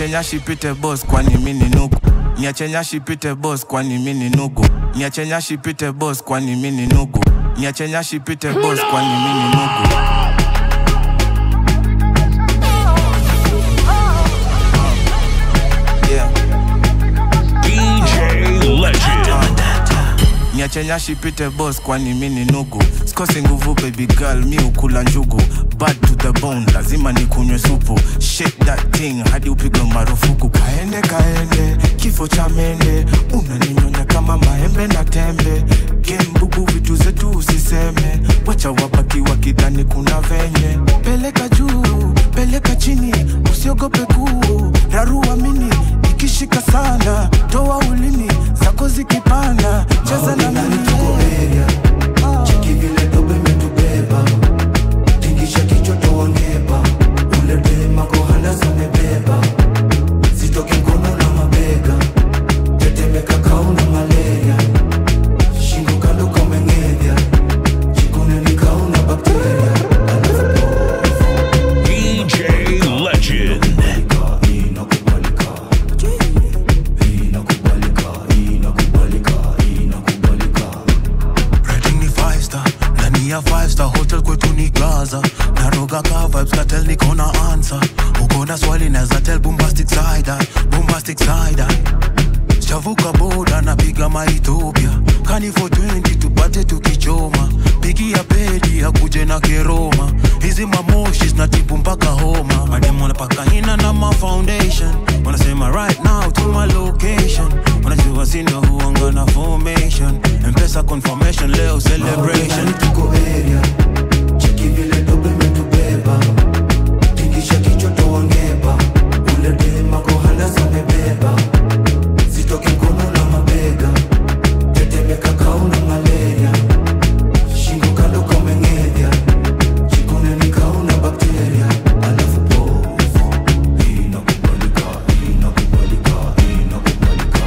nyache pite boss kwani mini nugu niache nyashi pite boss kwani mini nugu niache nyashi pite boss kwani mini nugu niache nyashi pite boss kwani mini nugu yeah. DJ Legend. niache nyashi pite boss kwani mini nugu sikosi nguvu baby girl mi ukula njugu bad to the bone lazima nikunywe supu shake that thing hadi upigwe marufuku kaende kaende kifo cha mende unaninyonya kama maembe na tembe gembubu vitu zetu usiseme wacha wabaki wakidhani kuna venye peleka juu peleka chini usiogope kuu rarua mini ikishika sana toa ulimi zako zikipanda cheza na mimi Cheki vile dobe imetubeba tingisha kichwa toangeba ule dema kohanda zamebeba zitoke mkono na mabega tetemeka kauna malaria shingo kando kameng'edhya jikuneni kauna bakteria DJ Legend. inakubalika inakubalika inakubalika inakubalika Rating ni five star ndani ya five star hotel kwetu ni gaza naroga ka vibes katel niko na answer uko na swali naza tell bombastic side eye, bombastic side eye. Sijavuka boda napiga maethiopia kani for 20 tupate tukichoma pigia pedi akuje na keroma hizi mamoshi zinatibu mpaka homa madem wanapaka ina na ma foundation wanasema right now to my location wanajua sina huanga na formation mpesa confirmation leo celebration tuko area cheki vile dobe imetubeba tingisha kichwa toangeba ule dema kohanda zamebeba zitoke mkono na mabega tetemeka kauna malaria shingo kando kameng'edhya jikuneni kauna bakteria alafu povu inakubalika inakubalika inakubalika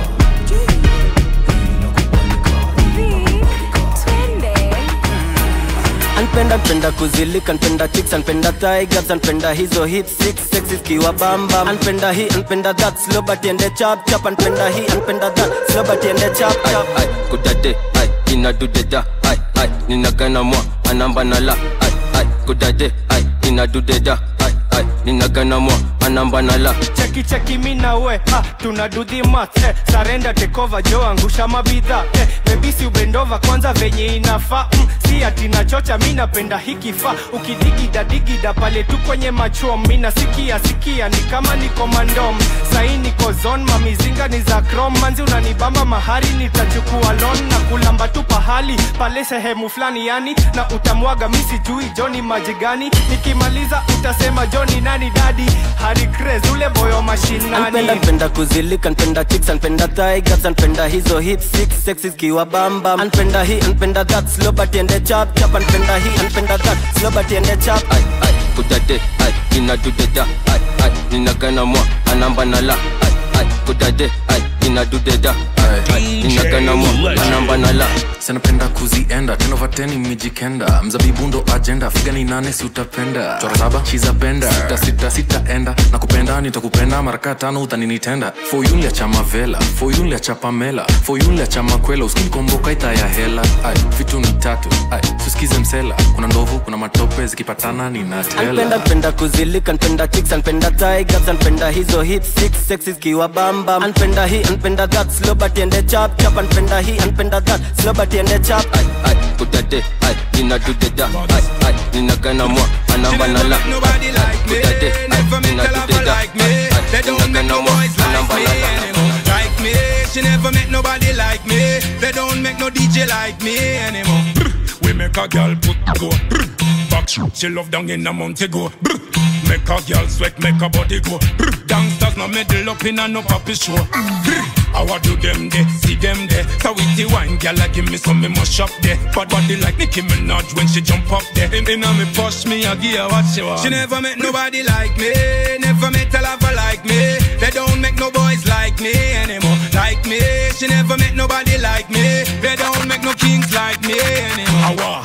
anpenda npenda kuzilika npenda chicks anpenda tigers anpenda hizo hip six sexy kiwa bamba anpenda hii anpenda that slow but ende chap chap anpenda hii anpenda that slow but ende chap chap ai kudade ai inadudeda ai ai ninagana mwa anamba nala ai ai kudade ai inadudeda ai ai ninagana mwa anamba nala cheki cheki mina we ha tuna do the math eh, sarenda tekova jo angusha mabidha eh, bebisi ubendova kwanza venye inafaa mm, si ati nachocha mi napenda hikifaa ukidigida digida pale tu kwenye machom mina sikia sikia ni kama niko mandom sahi niko zon mamizinga ni za krom manzi unanibamba mahari nitachukua lon na kulamba tu pahali pale sehemu fulani yani na utamwaga mi sijui joni maji gani nikimaliza utasema joni nani dadi hari craze ule boyo mashinani anpenda npenda kuzilika npenda chicks anpenda tigers anpenda hizo hip six sexy kiwa bamba anpenda hii anpenda that slow but ende chap chap anpenda hii anpenda that slow but ende chap ai ai kudade ai inadudeda ai ai ninagana mwa anamba nala ai ai kudade ai inadudeda ai ai ninagana mwa anamba nala sanapenda kuzienda tenovateni mijikenda mzabibu ndo ajenda figa ni nane si utapenda chora saba chiza benda sita sita sitaenda na kupenda nitakupenda maraka tano utaninitenda foyunlia cha mavela foyunlia cha pamela foyunlia cha makwela uskinikomboka ita ya hela ai vitu ni tatu ai susikize msela kuna ndovu kuna matope zikipatana ninatela anpenda npenda kuzilika npenda chicks anpenda tigers anpenda hizo hip six sexy kiwa bamba anpenda hii anpenda that slow but ende chap chap anpenda hii anpenda that slow but ende chap ai ai kudade ai inadudeda ai ai ninagana mwa anamba nala ai ai kudade ai inadudeda ai ai ninagana mwa anamba nala like me. She never met nobody like me. They don't make no DJ like me anymore. Brr. We make a girl put go. Brr. Back shoot, she love down in a Montego. Brr. Make a girl sweat, make a body go. Brr. Gangsters no middle up in a no puppy show. Brr. How I do them there, see them there. So with the wine, girl, I give me some me must shop there. But body like Nicki Minaj when she jump up there. In, in a me push me, I give her what she want. She never met nobody like me. Never met a lover like me. They don't make no boys like me anymore. Like me, she never met nobody like me. They don't make no kings like me anymore. Awa, me give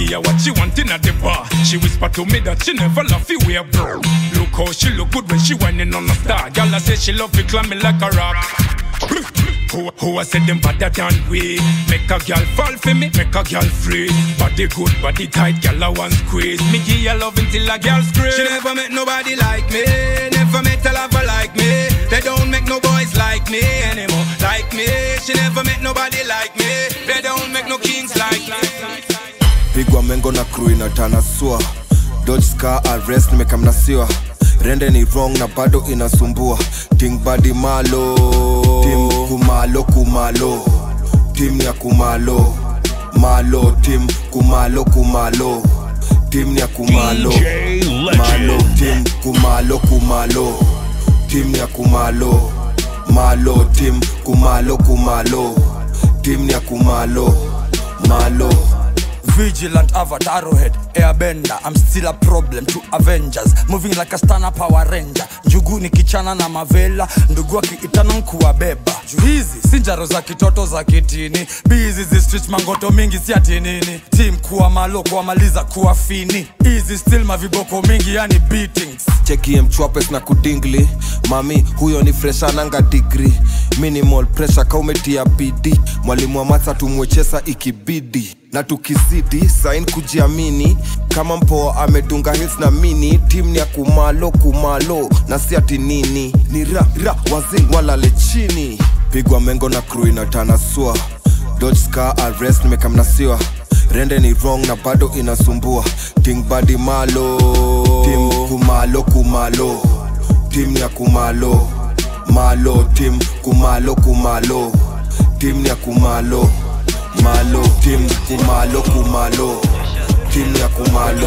give her what she want in at the bar. She whisper to me that she never love you wear bro. Look how she look good when she whining on the star. Girl, I say she love me climbing like a rock. Who, who I said them better than we Make a girl fall for me, make a girl free Body good, body tight, girl I want squeeze Me give her love until a girl scream She never met nobody like me Never met a lover like me They don't make no boys like me anymore Like me She never met nobody like me They don't make no kings like me pigwa mengo na crew inatanasua dodge scar arrest nimekamnasiwa rende ni wrong na bado inasumbua ting badi malo tim kumalo kumalo tim ya kumalo malo tim kumalo kumalo tim ya kumalo DJ Legend. malo tim kumalo kumalo tim ya kumalo malo tim kumalo kumalo tim ya kumalo malo Vigilant avatar head, airbender I'm still a problem to Avengers Moving like a stana power ranger Njugu ni kichana na mavela Ndugu akiitana nkuwabeba Juu hizi si njaro za kitoto za kitini Bizi zi street mangoto mingi si ati nini Team kuwa malo kuwamaliza kuwa fini Easy still maviboko mingi yani beatings chekie mchwapes na kudingli mami huyo ni freshananga digri minimal pressure kaumetia bidi mwalimu wa matsa tumwechesa ikibidi na tukizidi sain kujiamini kama mpoa amedunga hils na mini tim ni ya kumalo kumalo na si ati nini ni ra ra wazing walale chini pigwa mengo na crew inatanasua dodge scar arrest nimekamnasiwa rende ni wrong na bado inasumbua ting badi malo tim kumalo kumalo tim ya kumalo malo tim kumalo kumalo tim ya kumalo malo tim kumalo kumalo tim ya kumalo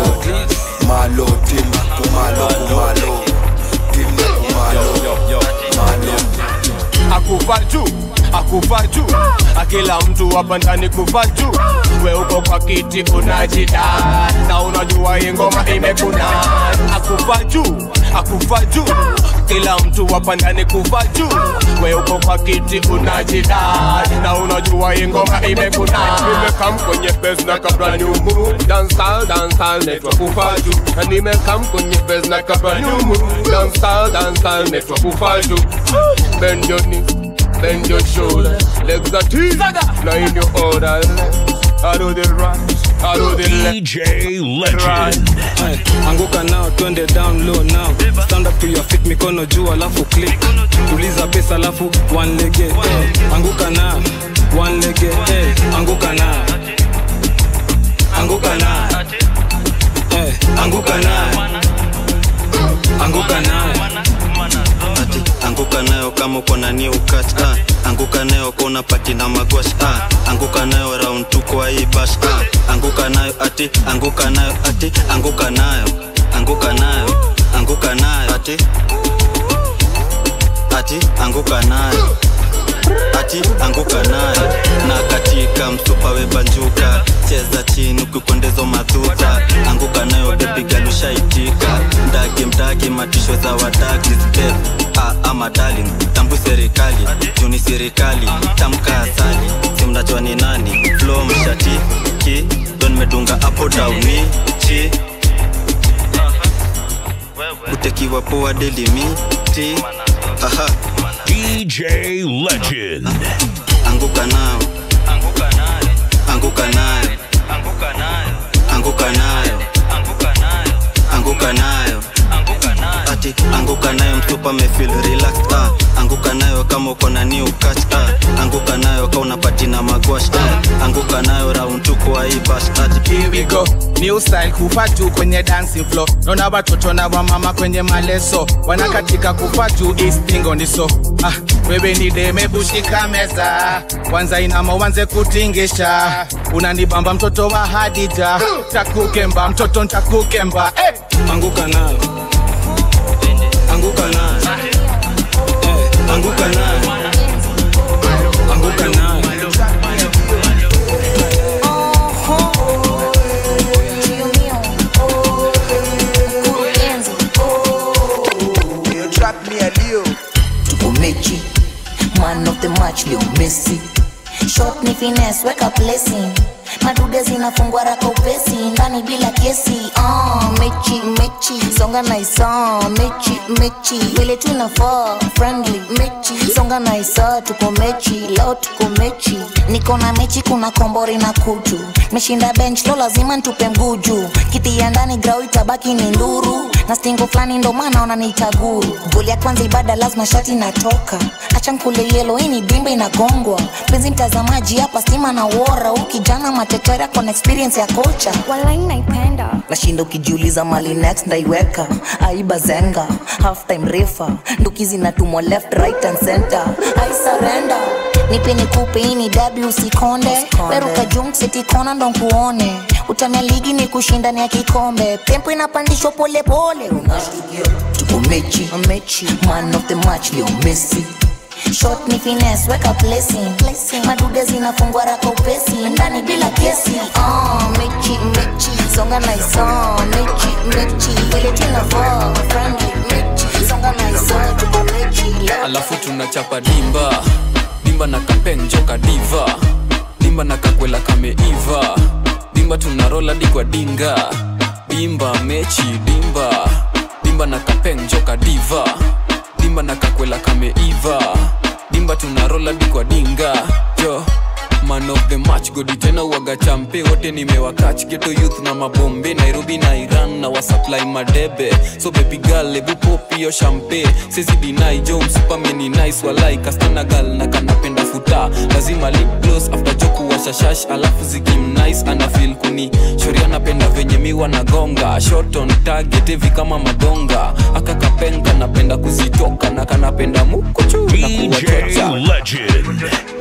malo tim kumalo kumalo tim ya kumalo malo akufa juu akufa juu akila mtu hapa ndani kufa juu we uko kwa kiti unajida na unajua hii ngoma imekuna akufa juu akufa juu kila mtu hapa ndani kufa juu we uko kwa kiti unajida na unajua hii ngoma imekuna nimekam kwenye base na kabla new move dancehall dancehall network kufa juu na nimekam kwenye base na kabla new move dancehall dancehall network kufa juu bend your knee bend your shoulder, legs are teeth, now in your order. I do the right, I do the left. DJ Legend. Hey, anguka nao twende down low now stand up to your feet mikono juu alafu click tuliza pesa alafu one lege hey, anguka nao one lege hey, anguka nao anguka nao hey, anguka nao anguka nao ati anguka nayo kama uko na new catch ah. anguka nayo kona pati na magwash ah. anguka nayo round tu kwa hii bash ah. anguka nayo ati anguka nayo ati anguka nayo anguka nayo anguka nayo ati ati anguka nayo ati anguka nayo na katika msupa webanjuka cheza chini ukikwendezo madhuta anguka nayo bebigalushaitika mdagi mdagi matisho za wadagi step ah, ama darling tambu serikali juni serikali tamka asali simnajua ni nani flo mshati ki don medunga apo dauni chi utekiwa poa delimiti aha DJ Legend. anguka nao anguka nayo anguka nayo anguka nayo ati anguka nayo mtupa mefil relaxed ah. anguka nayo kama uko na new catch ah. anguka nayo ka unapati na magwash ah. anguka nayo round tu kwa hii bash ati Here we go new style kufa juu kwenye dancing floor naona watoto na wamama kwenye maleso wanakatika kufa juu istingo ndiso ah, wewe ni deme bushika meza kwanza inama uanze kutingisha unanibamba mtoto wa hadija takukemba mtoto ntakukemba hey! anguka nayo anguka nayo hey, anguka nayo anguka nayo tuko mechi man of the match leo messi shot ni finesse weka blessing madude zinafungwa raka upesi ndani bila kesi uh, mechi mechi songa naisa mechi mechi vile tunafaa friendly mechi songa naisa tuko mechi leo tuko mechi niko na mechi kuna kombori na kutu meshinda bench lo lazima ntupe mguju kiti ya ndani grau itabaki ni nduru na stingo fulani ndo maana wananiita guru goli ya kwanza ibada lazima shati natoka acha nkule yelo hii ni dimba inagongwa penzi mtazamaji hapa stima na wora huu kijana matetera kona experience ya kocha walai naipenda nashinda ukijiuliza mali next ndaiweka aiba zenga half time refa nduki zinatumwa left right and center i surrender nipe nikupe hii ni dabi usikonde peruka jumseti kona ndo nkuone utamia ligi ni kushindani ya kikombe tempo inapandishwa polepole unashtukia tuko mechi mechi man of the match leo messi shot ni finesse weka placing madude zinafungwa raka upesi ndani bila kesi uh, mechi mechi songa na iso mechi mechi vile tunavaa friendly mechi songa na iso tuko mechi leo alafu tunachapa dimba dimba na kapenjoka diva dimba na kakwela kameiva dimba tunarola dikwa dinga dimba mechi dimba dimba na kapenjoka diva dimba na kakwela kameiva dimba tunarola dikwa dinga jo man of the match godi tena uwaga champe wote nimewakach geto youth na mabombe nairobi na iran na wasupply madebe so baby girl ebu pop hiyo champe sezi dinai jo msupameni nice walai kastana gal na kanapenda futa lazima lip gloss after joku washashash alafu zikim nice ana feel kuni shori anapenda venye miwa na gonga shot on target hivi kama madonga akakapenga napenda kuzitoka na kanapenda mukuchu na DJ kuwachocha Legend.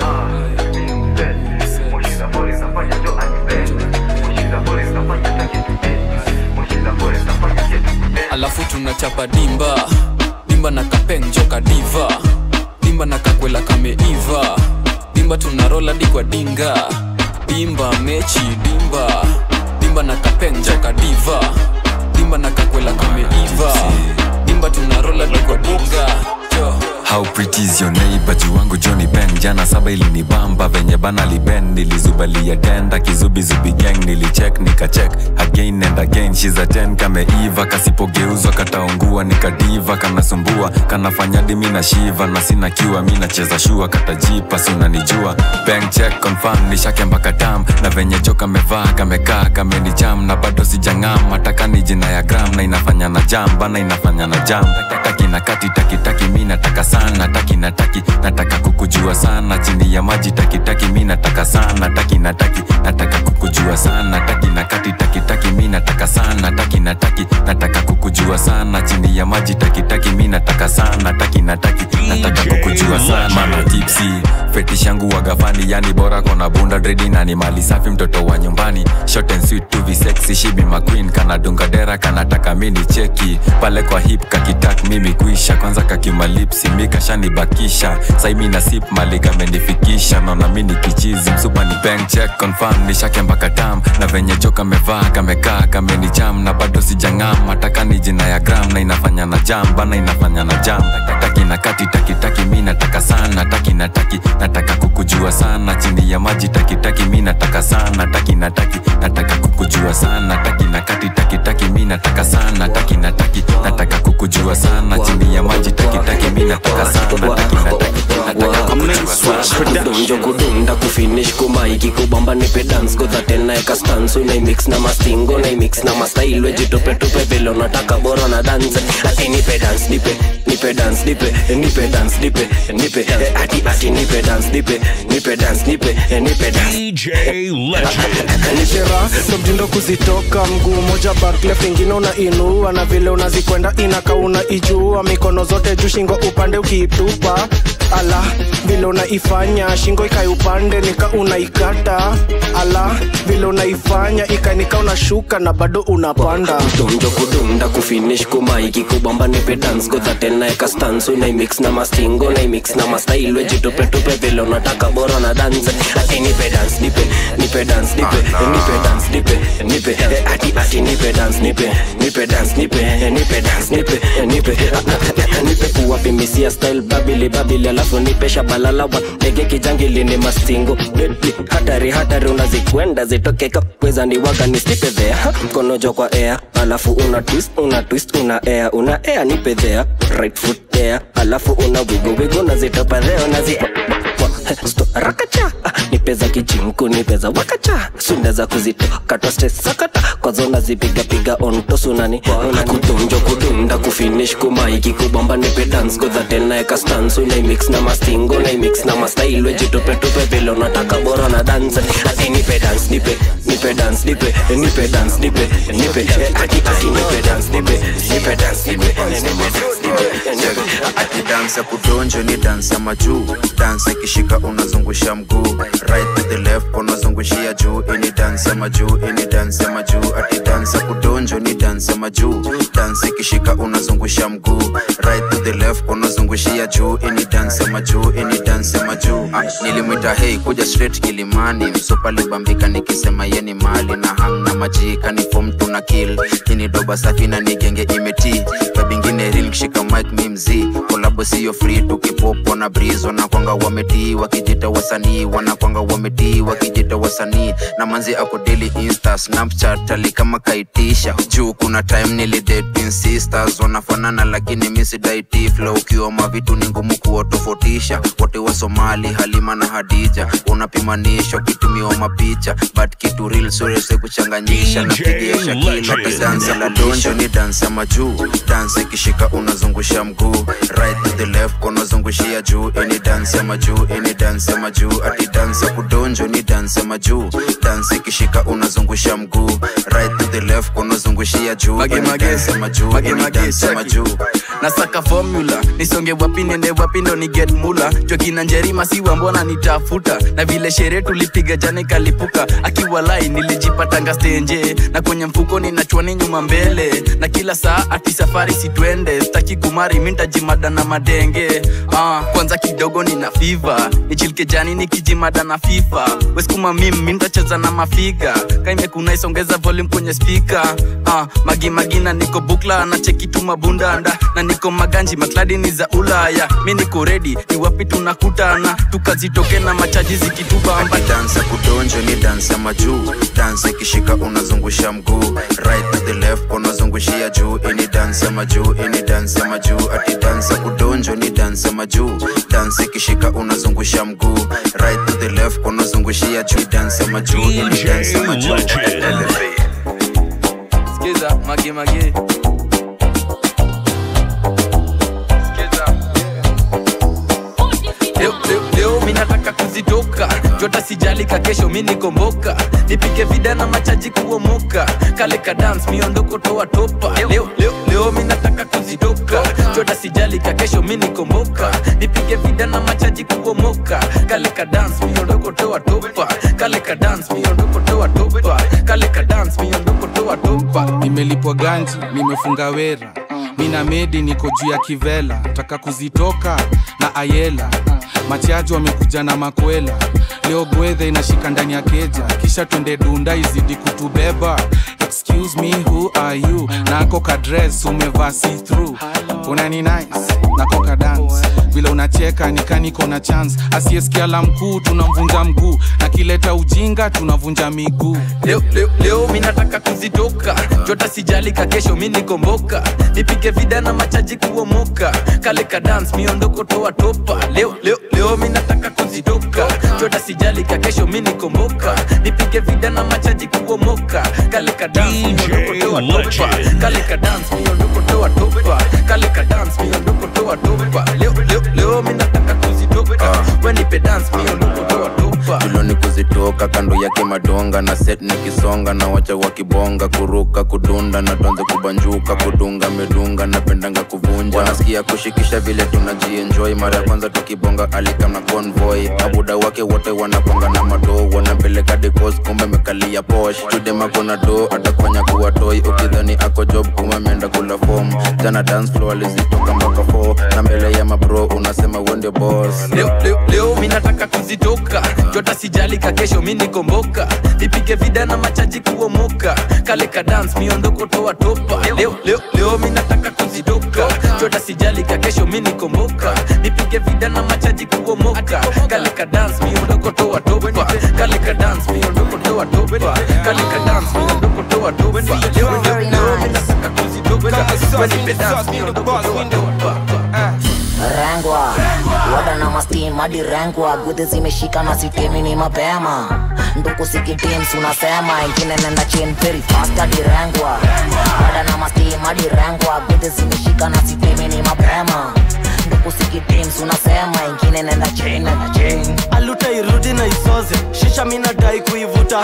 alafu tunachapa dimba dimba na kapenjoka diva dimba na kakwela kameiva dimba tunarola dikwa dinga dimba mechi dimba dimba na kapenjoka diva dimba na kakwela kameiva dimba tunarola dikwa dinga jo How pretty is your neighbor juu wangu Johnny Ben jana saba ilinibamba venye bana liben nilizubalia tenda kizubizubi gang nilicheck nikacheck again and again she's a 10 kameiva kasipogeuzwa kataungua nikadiva kanasumbua kanafanya dimi na shiva na sina kiwa mi nacheza shua katajipa si unanijua bank check confirm nishake mpaka tam na venye jo kamevaa kamekaa kamenicham na bado sijang'am mataka ni jina ya gram na inafanya na jam bana inafanya na jam taki na kati taki taki mi nataka sana taki na taki nataka kukujua sana chini ya maji taki taki mi nataka sana taki na taki nataka kukujua sana taki na kati taki taki mi nataka sana taki na taki nataka kukujua sana chini ya maji taki taki mi nataka sana taki na taki nataka kukujua sana mana tipsi fetish yangu wagafani yani bora kona bunda dredi na ni mali safi mtoto wa nyumbani short and sweet to be sexy she be my queen kana dunga dera kanataka mini cheki pale kwa hip kakitak mimi kuisha kwanza kakimalipsi mikashanibakisha saimi na sip mali kamenifikisha naona mini kichizi msupa ni bank check confirm nishake mpaka tam na venye jo kamevaa kamekaa kamenicham na bado sijang'am mataka ni jina ya gram na inafanya na jam bana inafanya na jam taki na kati taki taki mi nataka sana taki na taki nataka kukujua sana chini ya maji taki taki mi nataka sana taki na taki nataka kukujua sana taki na kati taki taki mi nataka sana taki na taki nataka kukujua sana chini ya maji taki taki mi nataka sana taki na taki nataka kukujua sana kudonjo kudunda kufinish kumaiki kubamba nipe dance godhatel naeka stansu naimix na mastingo naimix na mastailwe jitupetope vile unataka bora na dance ati nipe dance nipe nipe dance nipe nipe dance nipe nipe eh, ati ati nipe dance nipe nipe dance nipe eh, nipe dance DJ Legend. nishera ndo mtindo kuzitoka mguu moja barklef ingine unainua na vile unazikwenda inaka unaijua mikono zote juu shingo upande ukiitupa ala vile unaifanya shingo ikai upande nika unaikata ala vile unaifanya ikanika unashuka na bado unapanda donjo kudunda kufinish kumaiki kubamba nipe dance godhatel naeka stansu naimix na mastingo naimix na mastailwe jitupetope vile unataka bora na dance ati nipe dance nipe nipe dance nipe nipe dance nipe nipe eh, ati ati nipe dance nipe nipe dance nipe eh, nipe dance nipe eh, nipe Ah, ah, ah, nipe kuwapimisia style babili babili alafu nipesha balalawa ndege kijangili ni mastingo Deadly, hatari hatari unazikwenda zitoke kapweza ni waga nistipe there mkono jo kwa air alafu una twist una twist una air una air nipe there right foot there alafu una wigo wigo nazitopa there unazipa Sto- rakacha Ah, nipeza kijinku nipeza wakacha sunda za kuzitoka tostesakata kwazo nazipigapiga ontosunani kudonjo kudunda kufinish kumaiki kubamba nipe dance godhatelnaeka stans unaimix na mastingo naimix na mastailwe jitupetope vile unataka bora na dance ati nipe dance nipe nipe dance nipe nipe dance nipe nipe eh, ati ati nipe dance nipe nipe dance nipe nipe dance nipe ati dansi ya kudonjo ni dansi ya majuu dansi ikishika unazungusha mguu right to the left unazungushia juu ini dansi ya majuu ini dansi ya majuu ati dansi ya kudonjo ni dansi ya majuu dansi ikishika unazungusha mguu right to the left unazungushia juu ini dansi ya majuu ini dansi ya majuu ah, nilimwita hei kuja straight kilimani msopa libambika nikisema yeni mali na hang na majika ni fom tuna kill kini doba safi na nigenge imeti kabingine real kishika mic mi mzii kolabo siyo free tukipopo na breeze wanakwanga wametii wakijita wasanii wanakwanga wametii wakijita wasanii na manzi ako daily insta snapchat ali kama kaitisha juu kuna time nilidate sisters wanafanana lakini misidaiti flow ukiwa mavitu ni ngumu kuwatofautisha wote wa somali halima na hadija unapimanisha ukitumiwa mapicha but kitu real surese kuchanganyisha napigia shakila dansa la donjo ni dansi ya majuu dansi ikishika unazungusha mguu right to the left unazungushia juu ini dansi ya majuu ini dansi ya majuu ati dansi ya kudonjo ni dansi ya majuu dansi ikishika unazungusha mguu right to the left unazungushia juu ini dansi ya majuu ini dansi ya majuu nasaka formula nisonge wapi nende wapi ndo ni get mula jokina njerima siwa mbona nitafuta na vile sherehe tulipiga jana ikalipuka akiwa lai nilijipatanga stenje na kwenye mfuko ninachwani nyuma mbele na kila saa ati safari sitwende staki kumari mintajimada na madenge ah, kwanza kidogo nina fiva nichilike jani nikijimada na fifa weskuma mim mintacheza na mafiga kaimekuna isongeza volume kwenye spika ah, magimagi na niko bukla na chekitu mabundanda na niko maganji makladi ni za ulaya mi niko redi ni wapi tunakutana tukazitoke na machaji zikitubamba dansa kudonjo ni dansi ya majuu dansi ikishika unazungusha mguu right to the left unazungushia juu ini dansi ya majuu ini dansi ya majuu ati dansi ya kudonjo ni dansi ya majuu dansi ikishika unazungusha mguu right to the left unazungushia juu dansi ya majuu ini dansi ya majuu skiza magemage leo, leo, leo mi nataka kuzitoka jota sijalika kesho mi nikomboka nipike vida na machaji kuomoka kale ka dance miondoko toa topa leo, leo, leo mi nataka kuzitoka jota sijalika kesho mi nikomboka nipike vida na machaji kuomoka kale ka dance miondoko toa topa kale ka dance miondoko toa topa kale ka dance miondoko toa topa nimelipwa ganji nimefunga wera mina medi niko juu ya kivela taka kuzitoka na ayela machaji wamekuja na makwela leo gwedhe inashika ndani ya keja kisha twende dunda izidi kutubeba excuse me who are you nako kadres umevaa see through unani nice nako ka dance vile unacheka nikaniko na chance asiyesikia la mkuu tunamvunja mguu na kileta ujinga tunavunja miguu leo, leo, leo mi nataka kuzitoka jota sijalika kesho mi nikomboka nipige vida na machaji kuomoka kale ka dance miondoko toa topa leo, leo, leo mi nataka kuzitoka jota sijalika kesho mi nikomboka nipige vida na machaji kuomoka kale ka dance miondoko toa topa kale ka dance miondoko toa topa kale ka dance miondoko toa topa leo, leo, leo mi nataka kuzitoka we nipe dance miondoko toa topa tuloni kuzitoka kando yake madonga na set nikisonga na wacha wakibonga kuruka kudunda na tonze kubanjuka kudunga medunga napendanga kuvunja wanasikia kushikisha vile tunajienjoy mara ya kwanza tukibonga alikam na convoy abuda wake wote wanakwanga na madoo wanapeleka dekos kumbe mekalia posh chudema kona do atakufanya kuwa toy ukidhani ako job kuma ameenda kula fom jana dance floor alizitoka mpaka 4 na mbele ya mabro unasema uende boss leo, leo, leo mi nataka kuzitoka jota sijalika kesho mi mi nikomboka nipige vida na machaji kuomoka kale ka dance miondoko toa topa leo, leo, leo mi nataka kuzidoka chota sijali ka kesho mi nikomboka nipige vida na machaji kuomoka kale ka dance miondoko toa topa kale ka dance miondoko toa topa kale ka dance miondoko toa topa leo, leo, leo mi nataka kuzidoka wenipe dance miondoko toa topa rengwa wada na mastim hadi rengwa gudhi zimeshika na sitemi ni mapema nduku sikitims unasema ingine nenda chin very fast hadi rengwa wada na mastim hadi rengwa gudhi zimeshika na sitemi ni mapema nduku sikitims unasema ingine nenda chin nenda chin aluta irudi na isoze shisha minadai kuivuta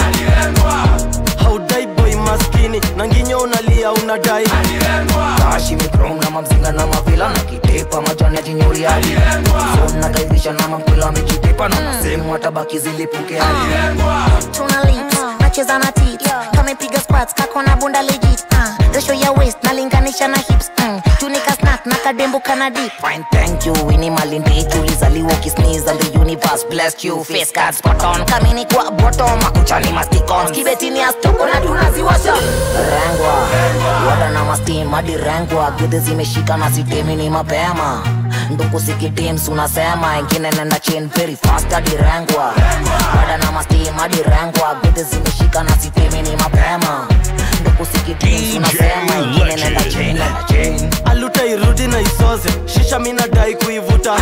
haudai boy maskini na nginyo unalia unadai kashi mikrom na mamzinga na mavila na kitepa majani ya jinyuri hadi Phone na kaidhisha na mamkwila amejitepa na nasehemu watabaki zilipuke hadi tuna lips nacheza na tit kamepiga squats kako na bunda legit uh, ratio ya waist nalinganisha na hips mm, tunika snack na kadembo kana dip Fine, thank you Winnie Malindiki ulizaliwa ukisneeze and the universe blessed you face card spot on kamini kwa bottom makuchani masticons kibetini astoko na tunaziwasha rengwa wada na mastim hadi rengwa gudhi zimeshika na sitemi ni mapema nduku sikitims unasema ingine nenda chin very fast hadi rengwa wada na mastim hadi rengwa gudhi zimeshika na sitemi ni mapema nduku sikitims unasema ingine nenda chin nenda chin aluta irudi na isoze shisha minadai kuivuta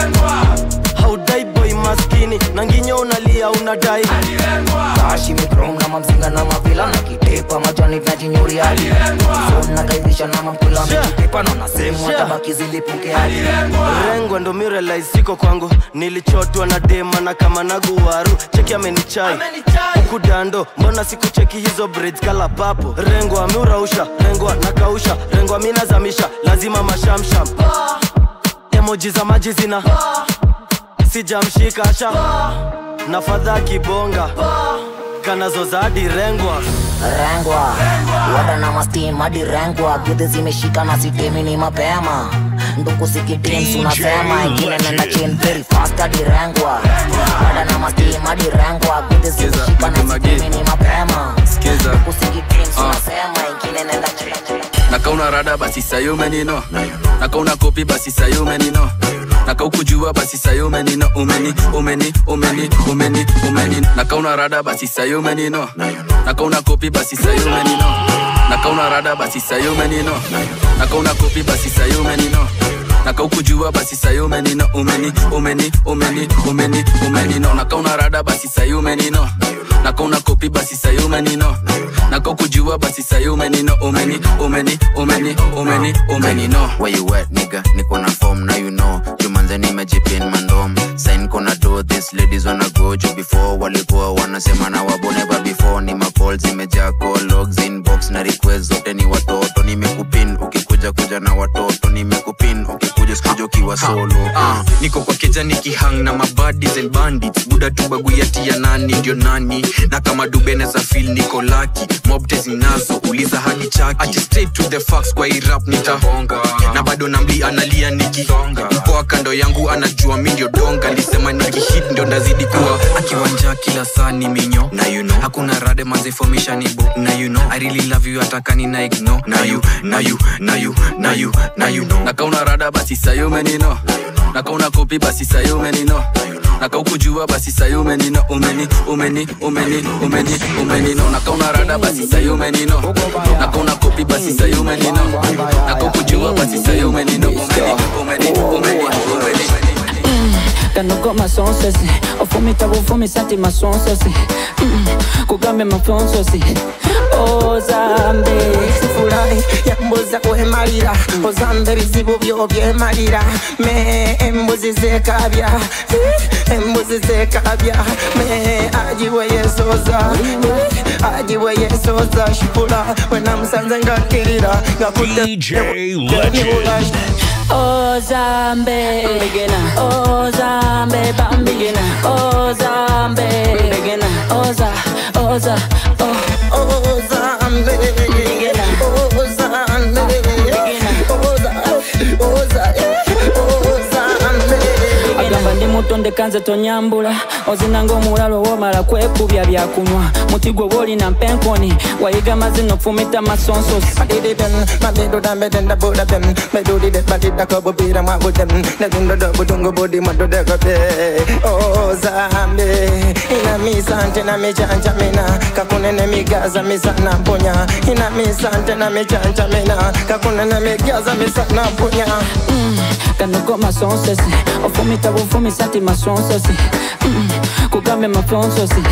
haudai boy maskini na nginyo unalia unadai kashi mikrom na mamzinga na mavila na kitepa majani vyajinyuri hadi Phone na kaidhisha na mamkwila amejitepa na nasehemu watabaki zilipuke hadi rengwa ndo mirelais siko kwangu nilichotwa na dema na kama naguwaru cheki amenichai huku dando mbona sikucheki hizo braids kala papo rengwa miurausha rengwa nakausha rengwa minazamisha lazima mashamsham emoji za maji zina sijamshika sha na fadha kibonga kanazoza hadi rengwa rengwa wada na mastim hadi rengwa gudhi zimeshika na sitemi ni mapema nduku sikitims unasema ingine nenda chin very fast hadi rengwa wada na mastim hadi rengwa gudhi zimeshika na sitemi ni mapema Skiza. nduku sikitims Ah. unasema ingine nenda chin nakauna rada basi sayo umenino nakauna kopi basi sayo umenino nakaukujua basi sayo umenino umeni umeni umeni umeni umeni nakauna rada basi sayo umenino nakauna kopi basi sayo umenino nakauna rada basi sayo umenino nakauna kopi basi sayo umenino nakaukujua basi sayo umenino umeni umeni umeni umeni umenino nakauna rada basi sayo umenino nakauna kopi basi sayo umenino nakaukujua basi sayo umenino umeni umeni umeni umeni umenino Where you at nigga niko na form now you know jumanze nimejipin mandom sign kona do this ladies wanna go juu before walikuwa wanasema na wabo never before ni macall zimejaa call logs inbox na request zote ni watoto nimekupin ukikuja kuja na watoto nimekupin ukikuja sikuja ukiwa solo Ah, niko kwa keja nikihang na mabadis and bandits buda tu baguyati ya nani ndio nani na kama dubeneza fil niko laki mobte zinazo uliza hadi chaki Ati straight to the facts kwa irap nitahonga na bado namli analia nikihonga mpoa kando yangu anajua mi ndio donga lisema nikihit ndio ndazidi kuwa akiwanja kila saa ni minyo na you know hakuna rade mazefomisha ni bo na you know i really love you atakani na ignore na you na you na you na you na you know nakauna rada basi sayo umenino nakauna kopi basi sayo umenino nakaukujua basi sayo umenino umeni umeni umeni umeni umenino nakauna rada basi sayo umenino nakauna kopi basi sayo umenino nakaukujua basi sayo umenino umeni umeni umeni umeni Kanogo masonsosi ofumita bufumisa ti masonsosi Mm, kugambe mafonsosi ozambe sifurahi yambuza kwemalira ozambe bizibu byo byemalira me embuzi zekabya Eh, embuzi zekabya me ajiwe yesoza Eh, ajiwe yesoza shipula wenamusanze ngakirira ozambe ozambe bambigina ozambe oza oza oh. ozambe ozambe agamba ndi muto katonde kanze tonyambula ozinanga omulalo womala kwekubya byakunywa muti gwe woolina mpenkoni wayiga mazino fumita masonsosi ozambe ina misante na michanja mina kakunene migaza misana mponya ina misante na michanja mina kakunene migaza misana mponya kanogo masonsosi ofumita bufumisa ti masonsosi Mm, kugambe mafonsosi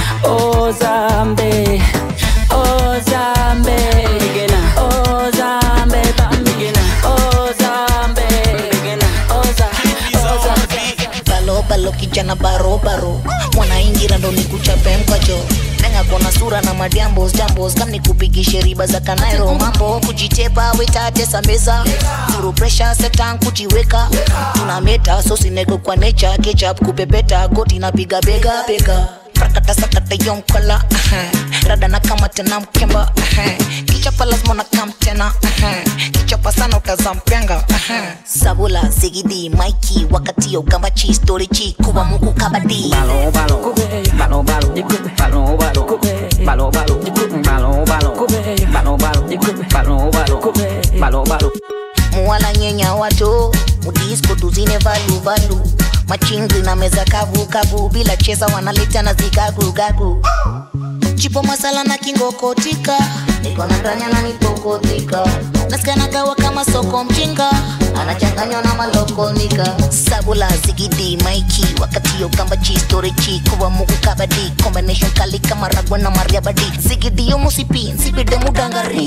ozambe ozambe Bigena. ozambe bambigena ozambe Bigena. oza oza balo balo kijana barobaro mwanaingira ndo nikuchape mkacho nenga kona sura na madiambos jambos kam nikupigishe riba za kanairo mambo kujitepa wetatesa meza zuru presha setan kujiweka tuna meta sosinego kwa necha kechap kupepeta goti napiga bega bega prakata sakata yonkala rada na kama tena mkemba kichapa lazima na kam tena kichapa sana utazampenga sabula zigidi maiki wakati yo gambachi story chi kuba muku kabadi balo balo balo balo balo balo balo balo balo balo balo balo balo balo balo muwala nyenya wato mudisko tuzine valu valu machingi na meza kavu kavu bila cheza wanaleta na zigagu gagu chipo masala na kingokotika niko na ndanya na nipokotika nasikanagawa kama soko mjinga anachanganywa na malokonika sabula zigidi maiki wakati yo kamba chi story chi kuwa mugu kabadi combination kali kama ragwa na mariabadi zigidi yo musipi nsipide mudangari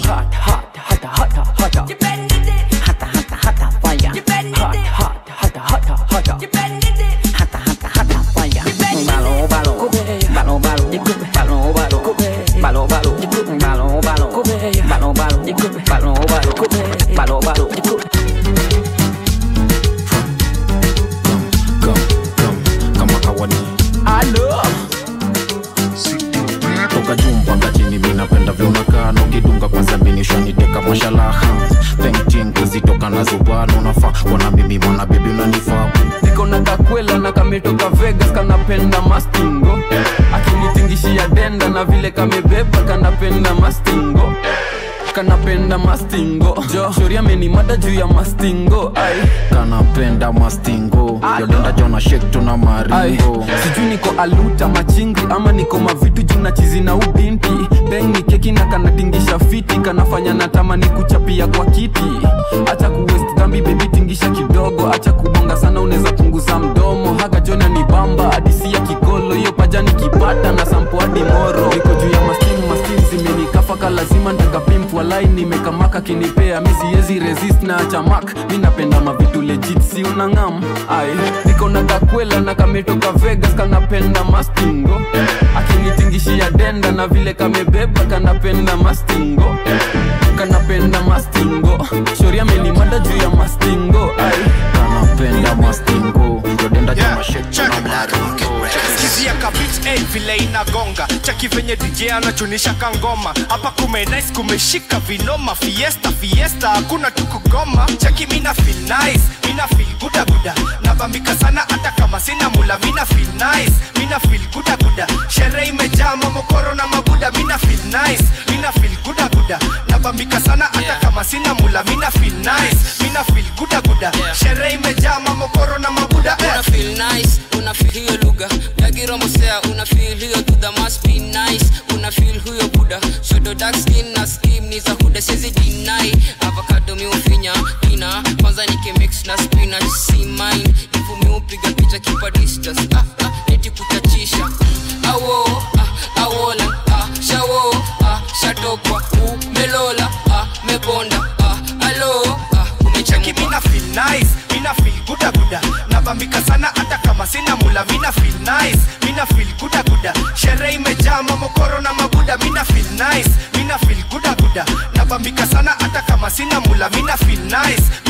balo balo balo balo balo balo balo balo balo balo balo balo balo balo balo kama kawani alo toka juu mpaka chini minapenda vyunakaa nokidunga kwanza minishaniteka mashalaha pentin kuzitoka na zubano nafaa kwana mimi mwana bebi unanifaa niko na kakwela na kametoka vegas kanapenda mastingo akinitingishia denda na vile kamebeba kanapenda mastingo kanapenda mastingo jo shori amenimada juu ya mastingo ai kanapenda mastingo yodenda jona shek tuna ai maringo sijui niko aluta machingi ama niko mavitu juu na chizi na ubinti beng ni keki na kanatingisha fiti kanafanya natamani kuchapia kwa kiti acha kuwest dhambi bebi tingisha kidogo acha kubonga sana unaweza punguza mdomo haga jona ni bamba hadisi ya kikolo hiyo pajani kipata na sampo hadi moro niko juu ya mastin mastin zimenikafaka lazima ntakapimp walai nimekamaka kinipea mi siezi resist na achamak mi napenda mavitu legit si unangam ai niko na kakwela na kametoka vegas kanapenda mastingo akinitingishia denda na vile kamebeba kanapenda mastingo kanapenda mastingo shori amenimada juu ya mastingo ai kanapenda mastingo yodenda jona shek tuna maringo skizia kabit hey, vile inagonga chaki venye dj anachunisha kangoma hapa kumenais kumeshika vinoma fiesta fiesta hakuna tukugoma chaki mina feel nice mina feel guda guda nabambika sana hata kama sina mula mina feel nice mina feel guda guda sherehe imejaa mamokoro na mabuda mina feel nice mina feel guda guda nabambika sana hata kama sina mula mina feel nice mina feel guda guda sherehe imejaa mamokoro na mabuda una feel nice una feel hiyo lugha yakiromosea una feel hiyo dudha must be nice una feel huyo buda shodo dark skin na skim ni za huda sizi deny avocado miufinya ina kwanza nikimix na spinach si mine ifu miupiga picha kipa distance ah, ah, neti kutachisha awo ah, awola ah, shawo ah, shatokwa umelola ah, mebonda ah, alo ah, cheki mina feel nice mina feel guda guda nabambika sana hata kama sina mula mina feel nice mina feel guda guda sherehe imejaa mamokoro na mabuda mina feel nice mina feel guda guda nabambika sana hata kama sina mula mina feel nice mina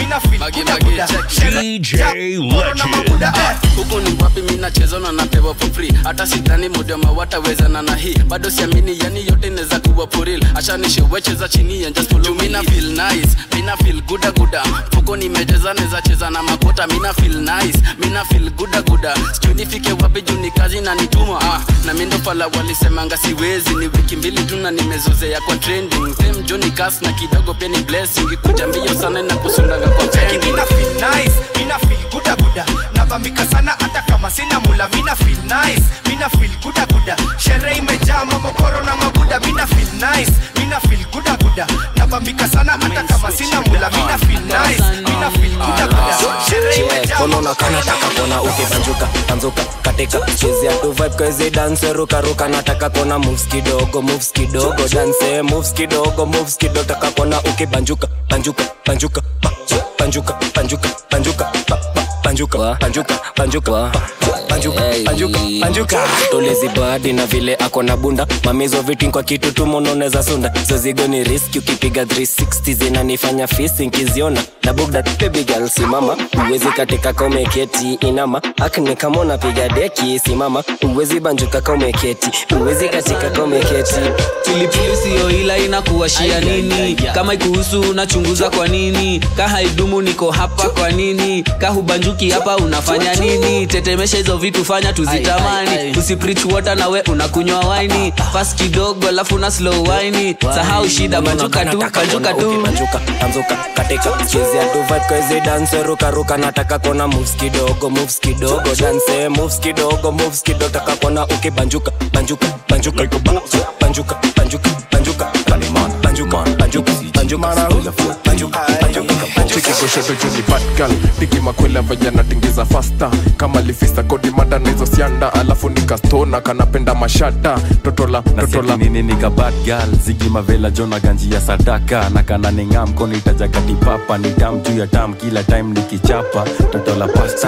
mina feel buda buda DJ Legend. huku ni wapi minacheza na napewa for free hata sidhani modema watawezana na hii bado siamini yani yote inaweza kuwa poril ashanishewecheza chini ya just follow me. mina feel nice mina feel guda guda fuko nimecheza neza cheza na makota mina feel nice mina feel guda guda sijui nifike wapi juu ni kazi na nituma ah, na mindo pala walisemanga siwezi ni wiki mbili tu na nimezozea kwa trending them joni kas na kidogo pia ni blessing kuja mbio sana na kusundaga kwa Cheki pending mina feel nice, mina feel guda guda Nabambika sana hata kama sina mula Mina feel nice, mina feel guda guda Sherehe imejaa mamokoro na mabuda Mina feel nice, mina feel guda guda Nabambika sana hata kama sina mula Mina feel nice, mina feel guda guda Sherehe imejaa konono kanataka kona ukibanjuka banzuka katika chezea tu vibe kwezi dance ruka ruka nataka kona moves kidogo moves kidogo dance moves kidogo moves kidogo taka kona ukibanjuka banjuka banjuka ba- banjuka banjuka banjuka ba- ba- banjuka banjuka banjuka ba- banjuka banjuka banjuka tolezi badi na vile ako na bunda mamizo vitin kwa kitu tumononeza sunda zozigo ni riski ukipiga 360 zinanifanya fisi nkiziona na bugda baby girl simama uwezi katika kaumeketi inama akni kama unapiga deki simama uwezi banjuka kaumeketi uwezi katika kaumeketi pilipili siyo ila inakuwashia nini kama ikuhusu unachunguza kwa nini ka haidumu niko hapa kwa nini ka hubanjuki hapa unafanya nini tetemesha hizo vitu fanya tuzitamani usiprich water nawe unakunywa waini fast kidogo alafu na slow waini sahau shida banjuka tu banjuka tu banjuka banzuka katika chezea tu vibe kwezi dance ruka ruka nataka kona moves kidogo moves kidogo dance moves kidogo moves kidogo taka kona ukibanjuka banjuka banjuka ba- banjuka banjuka banjuka banjuka banjuka banjuka banjuka chikikoshoto juni batgal tiki makwela vajana tingiza fasta kama lifista kodi mada na hizo sianda alafu nikastona kanapenda mashada totola totola nini nika bad girl zigi mavela jona ganji ya sadaka na kana ninga mkono itajagati papa ni tam juu ya tam kila time nikichapa totola pasta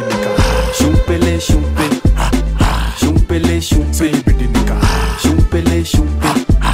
shumpele shumpe shumpele shumpe shumpele shumpe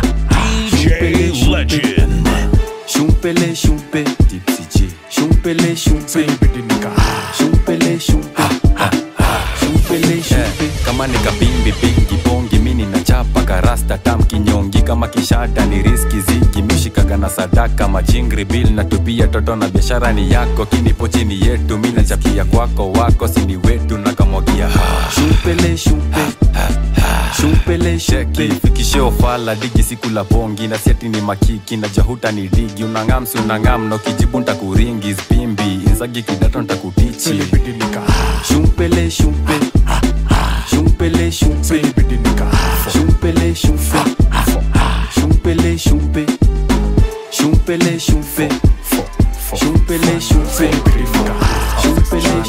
DJ Legend. shumpele shumpe tipsy G shumpele shumpe shumpele shumpe shumpele shumpe kama nikabimbi bingi bongi mini na chapa karasta tam kinyongi kama kishada ni riski zigi mishikaga na sadaka majingri bil na tupia toto na biashara ni yako kinipo chini yetu mi nachapia kwako wako sini wetu na kamwagia shumpele shumpe shumpele sheki fikishe ofala digi siku la bongi na siati ni makiki na jahuta ni digi unangam si unangam na ukijibu ntakuringi spimbi inzagi kidato ntakutichi shumpele shumpe shumpele shumpe shumpele shumpe shumpele shumpe shumpele shumpe shumpele shumpe shumpele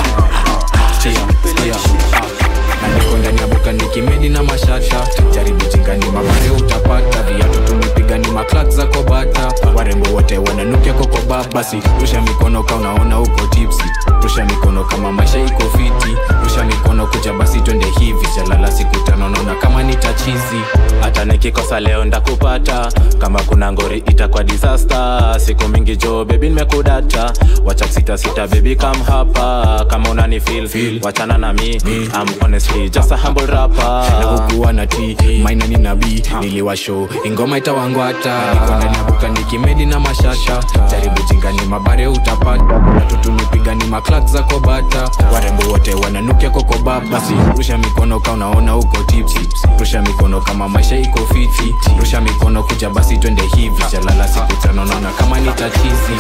na niko ndani ya buka nikimedi na mashata jaribu jingani mabare utapata viatu tumepiga ni maklak za kobata warembo wote wananukia kokoba basi rusha mikono ka unaona uko tipsi rusha mikono kama maisha iko fiti rusha mikono kuja basi twende hivi jalala siku tano naona kama ni tachizi hata nikikosa leo ndakupata kama kuna ngori itakuwa disaster siku mingi jo bebi nimekudata wacha sita sita bebi kam hapa kama unani feel, feel. wachana na mi I'm honestly just a humble rapper na hukuwa na t maina ni nabii niliwasho ingoma itawangwata niko ndani ya buka nikimedi na mashasha jaribu jingani mabare utapata watu tumepiga ni maklak za kobata warembo wote wananukia kokoba basi rusha mikono ka unaona uko tipsi rusha mikono kama maisha iko fiti rusha mikono kuja basi twende hivi jalala siku tano naona kama ni tatizi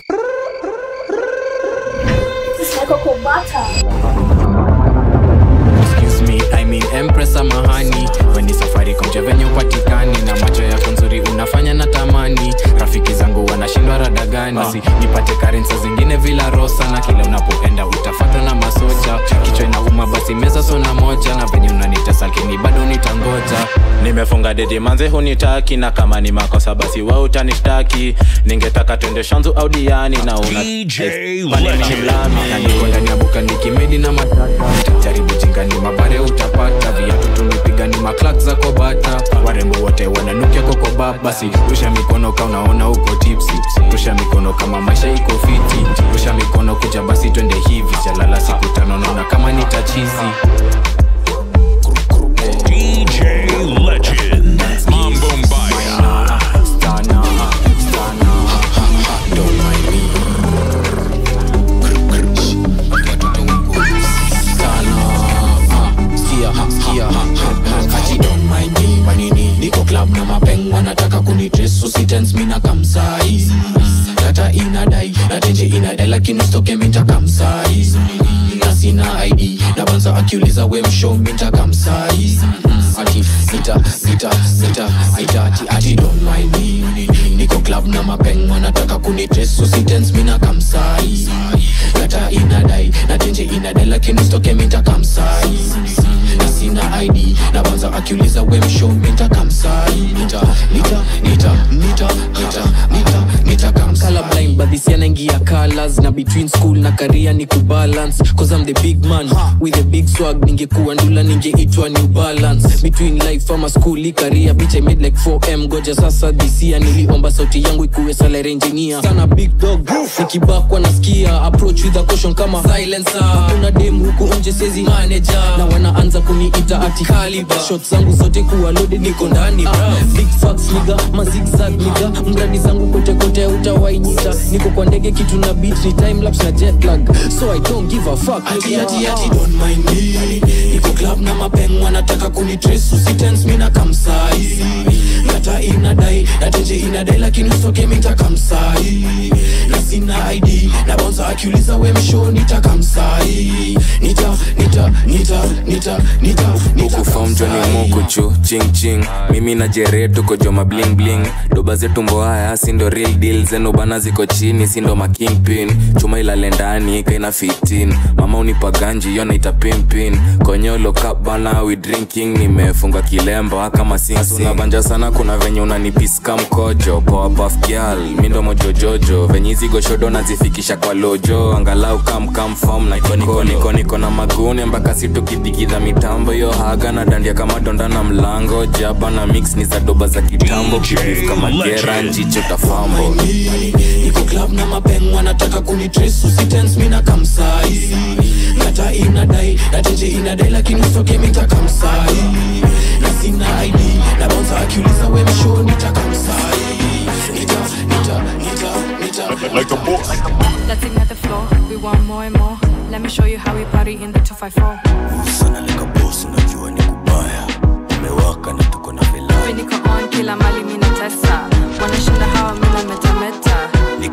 Excuse me, I mean Empress samahani weni safari komje venye upatikani na macho yako nzuri unafanya na tamani rafiki zangu wanashindwa rada gani basi nipate karensa zingine vila rosa na kila unapoenda utafatwa na masoja kichwa inauma basi meza sona moja na venye unanitesa lakini bado nitangoja nimefunga dedi manze hunitaki na kama ni makosa basi wa utanishtaki ningetaka twende shanzu au diani na una na niko ndani ya buka nikimedi na matata jaribu jingani mabare utapata viatu tumepiga ni maklak za kobata warembo wote wananukia kokoba bab basi rusha mikono ka unaona uko tipsi rusha mikono kama maisha iko fiti rusha mikono kuja basi twende hivi jalala siku tano naona kama nitachizi DJ Legend. Mambo Mbaya. niko club na mapeng wanataka kunitres usitens mina kamsai data inadai na tenje inadai lakini stoke minta kamsai na sina id na banza akiuliza we msho minta kamsai ati nita nita nita nita ati ati don't mind me niko club na mapeng wanataka kunitres usitens mina kamsai data inadai na tenje inadai lakini stoke minta kamsai na sina id na banza akiuliza we msho minta kamsai nita nita nita nita nita nita nita kamsai colorblind but this yanaingia colors na between school na career ni kubalance cause I'm the big man with a big swag ningekuwa ndula ningeitwa new balance between life ama school i career bitch I made like 4m goja sasa this year niliomba sauti yangu ikuwe salary engineer sana big dog nikibakwa nasikia approach with a caution kama silencer kuna dem huku nje sezi manager na wanaanza kuniita ati caliber shots zangu zote kuwa loaded niko ndani bra big facts niga mazigzag niga mradi zangu kote kote utawainyita niko kwa ndege kitu na beat ni time lapse na jet lag so I don't give a fuck ati ati ati don't mind me niko club na mapeng wanataka kunitrace usitense mina kamsai data inadai na tenje inadai lakini usoke minta kamsai na sina id na bonza akiuliza we msho nita kamsai nita nita nita nita nita nita ukufom joni mukuchu ching ching mimi na jere tuko joma bling bling doba zetu mboaya sindo real deal zenu bana ziko chini sindo makingpin chuma ilale ndani kaina 15 mama unipa ganji yo naita pimpin konyolo cup bana we drinking nimefunga kilemba kama sinabanja sana kuna venye unanipiska mkojo poa puff girl mindo mojojojo venye hizi goshodo nazifikisha kwa lojo angalau kam kam form na niko niko niko na magune mpaka situkidigidha mitambo yo haga na dandia kama donda na mlango jaba na mix ni za doba za kitambo kibif kama gera njicho tafambo niko club na mapeng wanataka kunitrace usitense mina kamsai data inadai na tenje inadai lakini usoke minta kamsai na sina id na bonza akiuliza we msho nita kamsai nita nita nita nita Like a boss. Let's ignite the floor. We want more and more. Let me show you how we party in the 254. Mimi niko on kila mali mimi natesa. Wanashinda hawa mimi na metameta.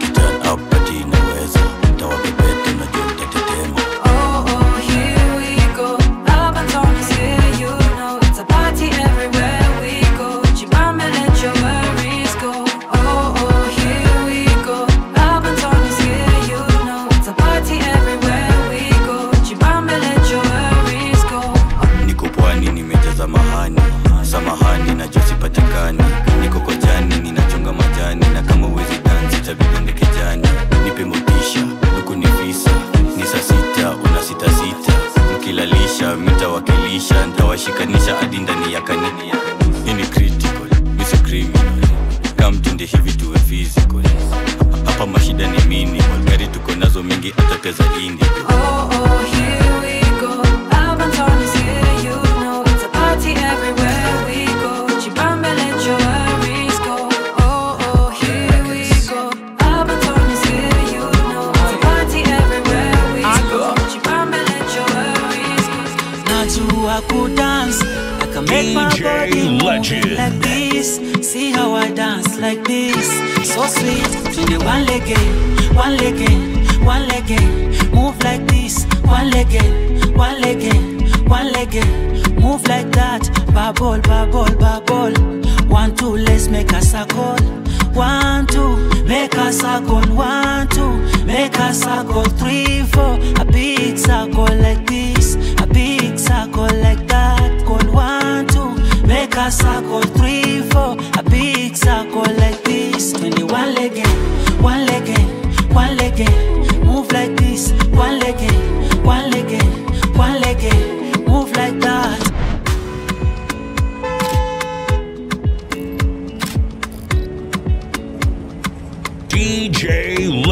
Oh, oh, here we go. Alabama is here, you know. It's a party everywhere we go. Jibambe, let your worries go. Oh, oh, here we go. Alabama is here, you know. It's a party everywhere we go. Jibambe, let your worries go. niko pwani nimejaza mahani samahani nacho sipatikani niko kojani ninachonga majani na kama uwezi dansi tabidonde kejani nipe motisha huku ni visa ni saa sita una sita sita mkilalisha mitawakilisha ntawashikanisha hadi ndani ya kanini hii ni critical misi criminal kamtende hivi tuwe physical hapa mashida ni minimal gari tuko nazo mingi atateza indi Oh, oh, here we go. Alabama is here, you know. It's a party everywhere we go. Jibambe, let your worries go. Oh, oh, here we go. Alabama is here, you know. It's a party everywhere we go. Jibambe, let your worries go. Najua kudance, I can make my DJ body move Legend. like this. See how I dance like this, so sweet. To the one leg in, one leg in, one leg in. Move like this, one leg in, one leg in, one leg in. Move like that, bubble, bubble, bubble. One two, let's make a circle. One two, make a circle. One two, make a circle. Three four, a big circle like this, a big circle like that. Call one two, make a circle. Three four, a big circle like this. Twenty-one leg in, one leg in, one leg in. Move like this, one leg in, one leg in, one leg in. Move like that.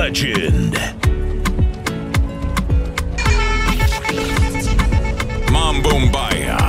legend. Mambo Mbaya.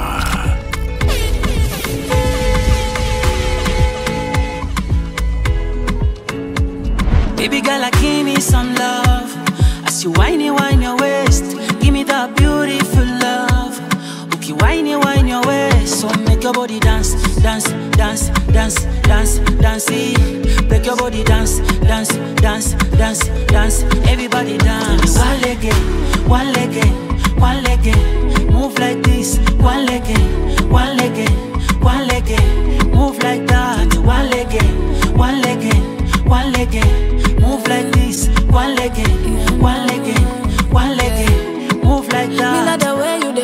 Baby girl, I give me some love. As you whine it, whine your waist. Give me that beautiful love. Okay, whine it, whine your waist. So make your body dance, dance, dance, dance, dance, dance. eh. Break your body dance, dance, dance, dance, dance. Everybody dance. One leg, eh, one leg, eh, one leg. eh. Move like this. One leg, eh, one leg, eh, one leg. eh. Move like that. One leg, eh, one leg. eh, one leg, eh, move like this. One leg, eh, one leg, eh, one leg, eh, move like Me that. love the way you dey,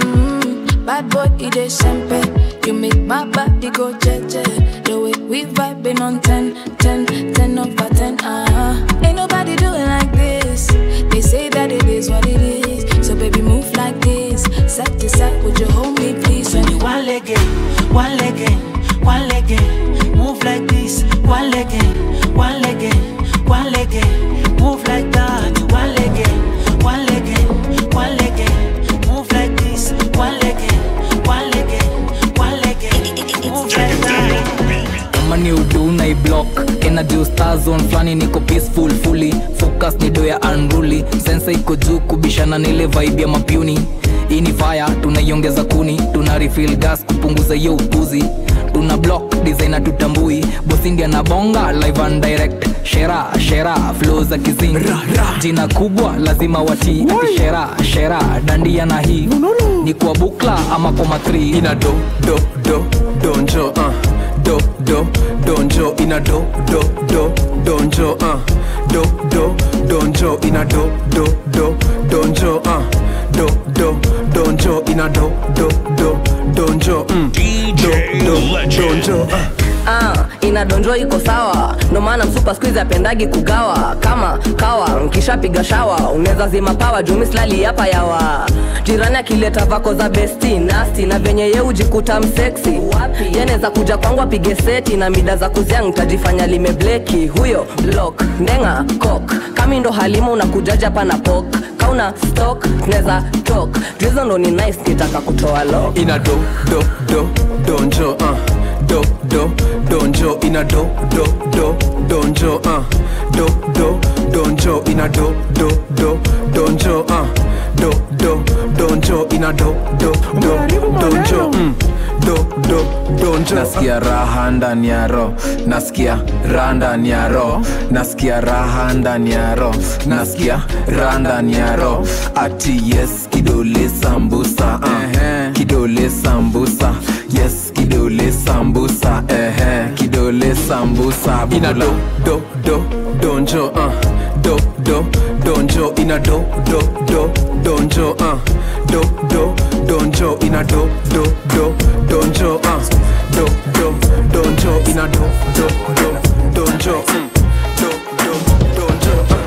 mm, bad boy, you dey sempe. You make my body go jeje. The way we vibing on 10, 10, 10 over 10, uh-huh. Ain't nobody doing like this. They say that it is what it is. So baby, move like this. Side to side, would you hold me, please? When you One leg, eh, one leg, eh, one leg, eh, move like this. One leg, eh, one leg, eh, one leg, eh, move like that. One leg, eh, one leg, eh, one leg, eh, move like this. One leg, eh, one leg, eh, one leg, eh, move like that. kama ni udu na iblock energy star zone flani niko peaceful fully focus ni do ya unruly sensa iko juu kubishana na ile vibe ya mapuni hii ni fire tunaiongeza kuni tuna refill gas kupunguza hiyo upuzi tuna block designer tutambui bosindi anabonga live and direct shera shera flow za kizingi jina kubwa lazima watii ati shera shera dandia na hii ni kwa bukla ama kwa matri ina do do do donjo uh. do do donjo ina do do do donjo uh. do do donjo ina do do do donjo uh. do do donjo ina do do do donjo mm. do do donjo uh. Ah, inadonjo iko sawa ndo maana msupa skuizi apendagi kugawa kama kawa nkishapiga shawa unaweza zima pawa jumislali hapa yawa jirani akileta vako za besti nasti na venye ye ujikuta mseksi yeneza kuja kwangu apige seti na mida za kuzia ntajifanya limebleki huyo blok ndenga kok kami ndo halima unakujaja pana pok kauna stok neza tok juizo ndo ni nice nitaka kutoa lo ina do do do donjo uh. do do donjo ina do do do donjo uh. do do donjo ina do do do donjo uh. do do donjo ina do do do donjo mm. do do donjo nasikia raha ndani ya ro nasikia raha ndani ya ro nasikia raha ndani ya ro nasikia raha ndani ya ro ati yes kidole sambusa uh. kidole sambusa yes kidole sambusa ehe kidole sambusa ina do do do donjo uh. do do donjo ina do do do donjo uh. do do donjo ina do do do donjo uh. do do donjo ina do do do donjo mm. do do donjo uh.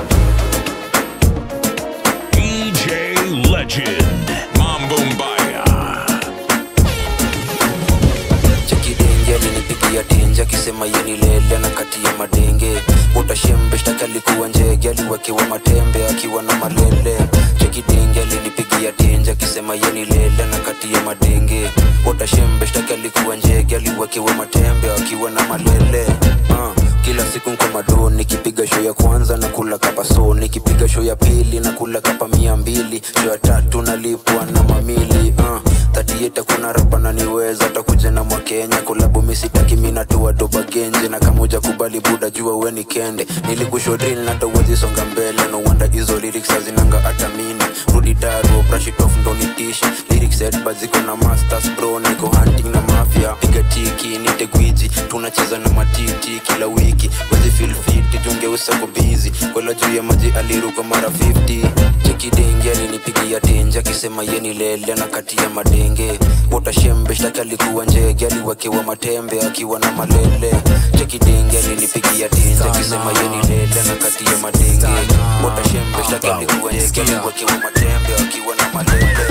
DJ Legend. Mambo Mbaya. chekidenge alinipigia tenje akisema yeni lele na kati ya madenge utashembe shtaki alikuwa njege aliwekewa matembe akiwa na malele chekidenge alinipigia tenje akisema yeni lele na kati ya madenge utashembe shtaki alikuwa njege aliwekewa matembe akiwa na malele uh. kila siku nko mado nikipiga show ya kwanza na kula kapa so nikipiga show ya pili na kula kapa mia mbili show ya tatu nalipwa na mamili uh. tatieta kuna rapa naniweza takuja na mwakenya kulabu misitaki minatua doba genje na kamuja kubali buda jua weni kende nilikushodril natawezi songa mbele no wanda hizo lyrics hazinanga hata mini rudi daro brashitof ndonitishi lyrics headbad ziko na masters bro niko hunting na mafia piga tiki nite gwiji tunacheza na matiti kila wiki wezi feel fit jungeusa ko busy kola juu ya maji aliruka mara 50 chekidenge alinipigia tenje akisema yeni lele na kati ya madenge utashembe shtaki alikuwa njege aliwekewa matembe akiwa na malele chekidenge alinipigia tenje akisema yeni lele na kati ya madenge utashembe shtaki alikuwa njege aliwekewa matembe akiwa na malele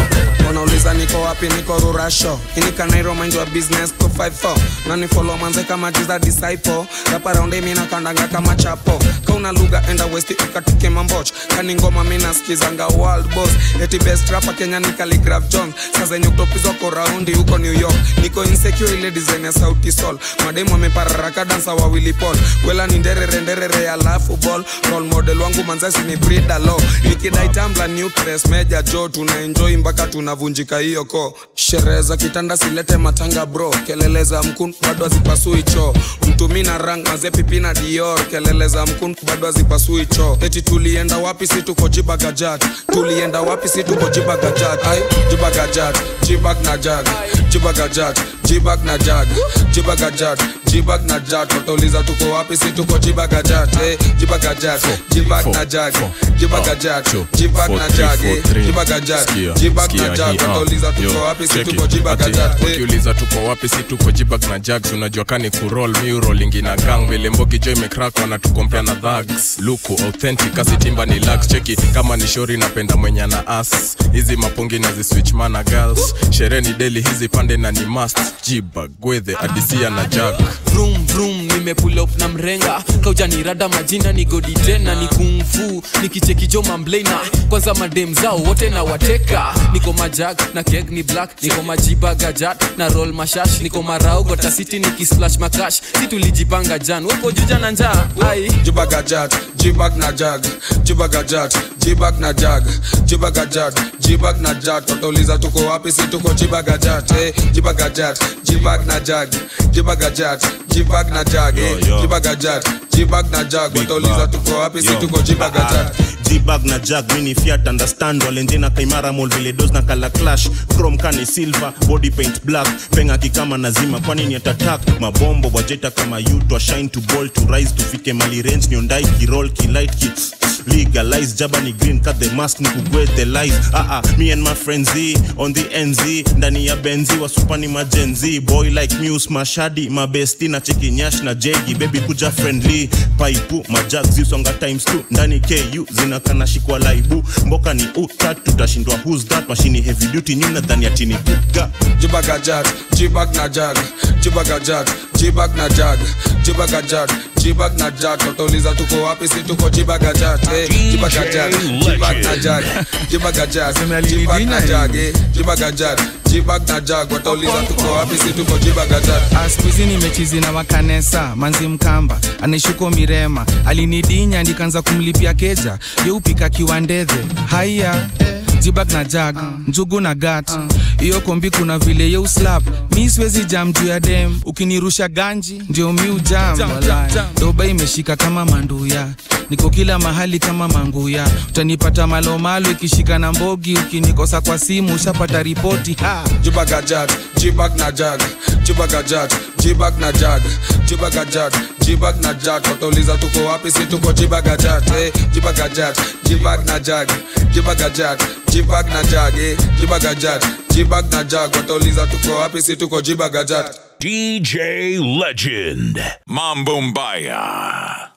wanauliza niko wapi niko rurasho inikanairo mind wa business to 54 nani follow manze kama jiza disciple rapa raundi mina kandanga kama chapo kauna lugha enda west ukatike mamboch kani ngoma mina skizanga world boss eti best rapa kenya ni Khaligraph jones saa zenye kutopizwa ko raundi huko new york niko insecure ile design ya sauti sol mademu amepararaka dansa wa Willy Paul kwela ni nderere nderere alafu ball role model wangu manzasi ni Frida Lo nikidai tambla new press meja jo tuna enjoy mpaka tunavunjika hiyo ko sherehe za kitanda silete matanga bro kelele za mkun bado hazipasui choo mtumi na rang maze pipi na dior kelele za mkun bado hazipasui choo eti tulienda wapi si tuko jibagajat tulienda wapi si tuko jibagajat ai jibagajat jibag na jag jibagajat jibag na jag jibagajat jibag na jag watauliza tuko wapi si tuko jibagajat eh, jibagajat jibag na jag jibagajat jibag na jag eh, jibagajat jibag na jag watauliza tuko wapi si tuko jibagajat eh. ukiuliza tuko wapi si tuko jibag na jags unajua kani kurol miurolingi na gang vile mbogi jo imekrak wanatukompea na dhags luku authentic asitimba ni lax cheki kama ni shori napenda mwenye na as hizi mapongi na ziswitch mana girls sherehe ni deli hizi pande na ni must jibag gwedhe adisia na jag vroom vroom nimepull up na mrenga kauja ni rada majina ni godi tena ni kungfu nikichekijo mamblena kwanza madem zao wote na wateka niko majag na keg ni black niko majiba gajat na roll mashash niko marau gota city nikisplash makash si tulijipanga jan weko juja na njaa ai jibagajat jibag na jag jibagajat jibag na jag jibagajat jibag na jag watauliza tuko wapi si tuko jibagajat eh, jibagajat jibag na jag jibagajat jibag na jag eh, jibagajat jibag na jag watauliza tuko wapi si tuko jibagajat jibag na jag mini fiat understand walenjena kaimara mol vile dos na kala clash chrome kani silver body paint black penga kikama nazima kwani ni atatak mabombo wajeta kama you to shine to ball to rise tufike mali range niondai kirol kilight ki legalize jaba ni green cut the mask ni kugwe the lies ah ah me and my friends Z, on the nz ndani ya benzi wasupani majenzi boy like muse mashadi mabesti na chekinyash na jegi baby kuja friendly paipu majag zisonga times 2 ndani ku zinakana shikwa laibu mboka ni utat tutashindwa who's that mashini heavy duty nyuna dhani ya tini buga jibagajat jibag na jag jibagajat jibag na jag jibagajat jibag na jag watauliza tuko wapi si tuko jibagajat eh, jibagajat jibag na jag jibagajat jibag na jag eh, jibagajat jibag na jag watauliza tuko wapi si tuko jibagajat askuizi nimechizi na makanesa manzi mkamba anaishuko mirema alinidinya ndikanza kumlipia keja yeupika kiwandedhe haiya jibag na jag njugu na gat hiyo kombi kuna vile yeuslap mi siwezi jam juu ya dem ukinirusha ganji ndio mi ujam walai. doba imeshika kama manduya niko kila mahali kama manguya utanipata malomalo ikishika na mbogi ukinikosa kwa simu ushapata ripoti ha. jibagajat jibag na jag jibagajat jibag na jag jibagajat jibag na jag watauliza tuko wapi si tuko jibagajat eh, jibagajat jibag na jag jibagajat jibag na jag eh, jibagajat jibag na jag watauliza tuko wapi si tuko jibagajat DJ Legend. Mambo Mbaya.